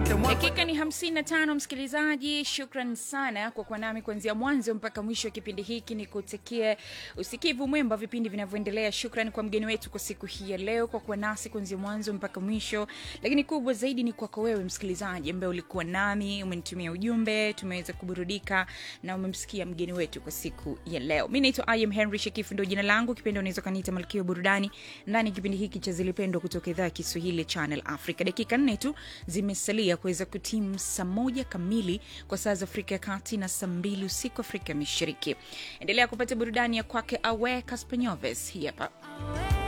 dakika ni 55 msikilizaji shukran sana kwa kuwa nami kuanzia mwanzo mpaka mwisho wa kipindi hiki ni kutakie usikivu mwemba vipindi vinavyoendelea shukran kwa mgeni wetu kwa siku hii ya leo kwa kuwa nasi kuanzia mwanzo mpaka mwisho lakini kubwa zaidi ni kwako wewe msikilizaji ambaye ulikuwa nami umenitumia ujumbe tumeweza kuburudika na umemsikia mgeni wetu kwa siku ya leo mi naitwa im henry shekifu ndo jina langu kipindi unaweza kaniita malkio burudani ndani ya kipindi hiki cha zilipendwa kutoka idhaa ya kiswahili channel africa dakika nne tu zimesalia kuweza kutimu saa moja kamili kwa saa za afrika ya kati na saa mbili usiku afrika ya mashariki endelea kupata burudani ya kwake awe kaspanyoves hii hapa